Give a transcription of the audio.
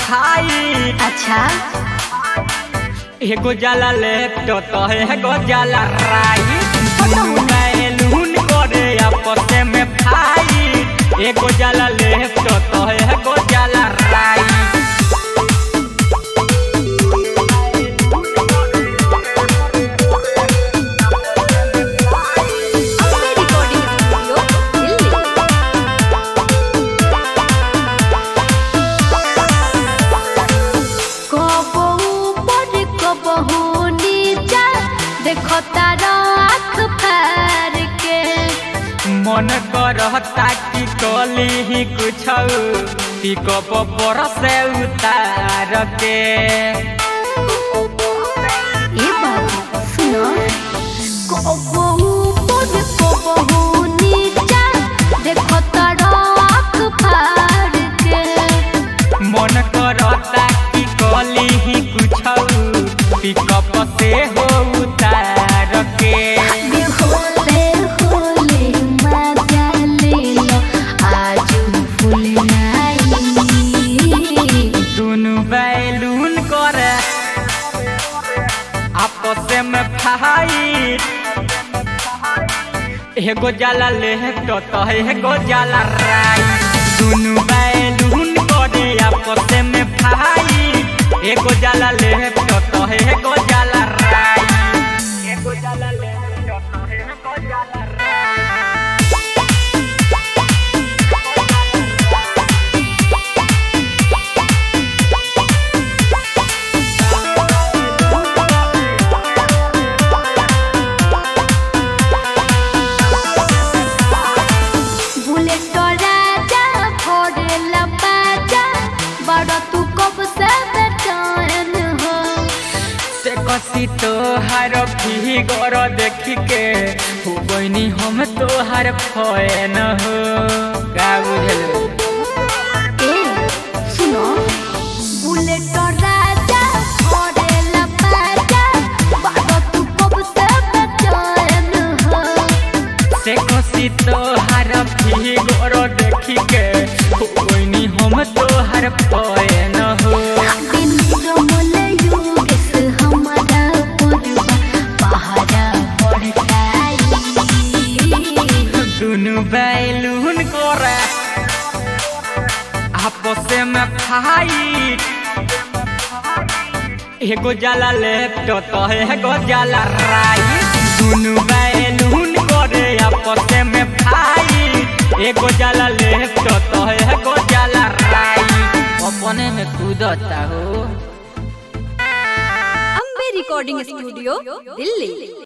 fight अच्छा एगो जाला लेफ्ट तो एगो जाला राइट बैलून करे आपस में फाइट एगो जाला लेफ्ट तो एगो जाला राइट अपने रिकॉर्डिंग स्टूडियो दिल्ली कबो ऊपर कबो नीचा देखो तारा आँख फार के मन करता कि कली ही कुछ पिकअप पर से उतार के ए बाबू सुनो कबो ऊपर कबो नीचा देखो तारा आँख फार के मन करता कि कली ही कुछ पिकअप से हो उतार के आगे होले होले मजा ले लो आज फूल नहीं दुनु बैलून करे आपस में फाइट एगो जाला लेफ्ट तो एगो जाला राइट दुनु बैलून करे आपस में फाइट एगो जाला लेफ्ट तो एगो जाला राइट एगो जाला लेफ्ट तो एगो जाला राइट बुलेट राजा फोड़ेला बाजा बड़ा तू कब से बेचैन हो से कसी तोहार फिगर देखी के हो बनी हम तोहार फैन हो का बुझल ए सुनो बुलेट राजा फोड़ेला बाजा बड़ा तू कब से बेचैन हो से कसी तोहार फिगर देखी के हो बनी हम तोहार फैन हो दिन रमले योगेश हमारा पुरवा पहाड़ा पड़ताई दुनु बैलून करे आपस में फाइट एगो जाला लेफ्ट तो एगो जाला राइट दुनु बैलून करे आपस में फाइट एगो जाला लेफ्ट तो एगो जाला राइट अपने में कूदता हो अम्बे रिकॉर्डिंग स्टूडियो दिल्ली